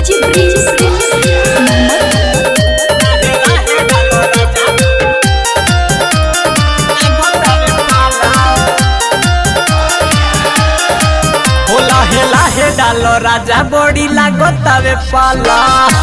DJ bridge होला हेला हे डालो राजा बॉडी लागतावे पाला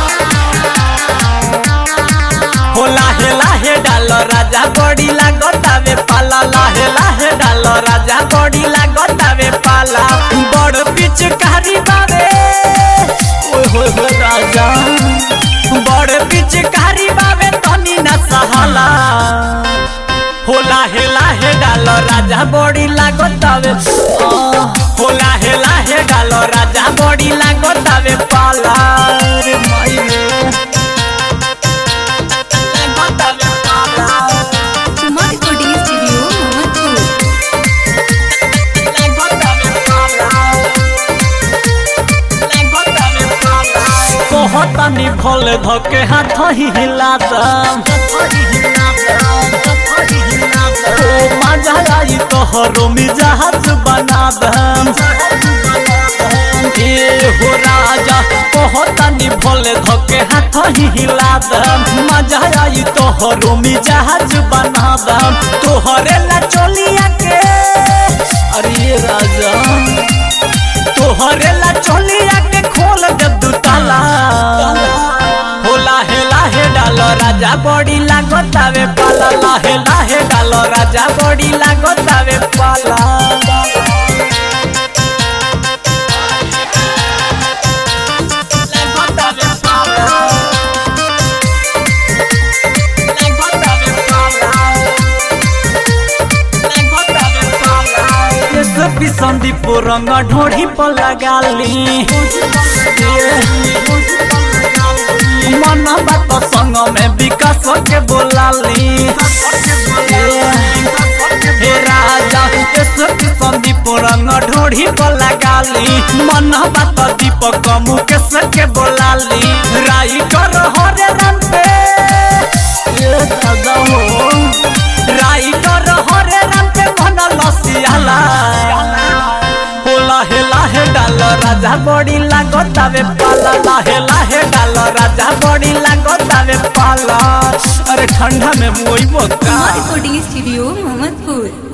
होला हेला हे डालो राजा बॉडी लागतावे पाला लाहे लाहे डालो राजा बॉडी लागतावे पाला बड़ पिचकारी बावे ओए होए होए राजा बड़ पिचकारी बावे तनी ना सहाला होला हेला हे डालो राजा बॉडी लागतावे आ, होला हेला हे डालो राजा बॉडी लागतावे पाला रे माई रे लागतावे पाला सुमा रिकॉर्डिंग स्टूडियो मोहम्मदपुर लागतावे पाला लागतावे पाला कहतानी भले धके हाथ ही हिला दम ओ मजा आई तोहरो मिजाज बना दम ए हो राजा कहतानी भले धके हाथ ही हिला दम मजा आई तोहरो मिजाज बना दम तोहरे ला चलिया के अरे राजा तोहरे ला चलिया के खोल दे दू ताला होला हेला हे डालो राजा बॉडी लागतावे पाला लाहे लाहे डालो राजा बॉडी लागतावे पाला लागतावे पाला लागतावे पाला लागतावे पाला ये सब संदीप रंग ढोढ़ी पर लगाली मन बात संग में विकास के बोलाली हे राजा ये सब संदीप रंग ढोढ़ी पर लगाली मन बात दीपक मुकेश के बोलाली राई कर हरे रन पे ये दादा हो राई कर हरे रन पे मन लसियाला होला हेला हे डाल राजा बॉडी लागतावे पाला लाहे लाहे डाल राजा बॉडी लागतावे पाला अरे ठंडा में मोई बोका सुमा रिकॉर्डिंग स्टूडियो मोहम्मदपुर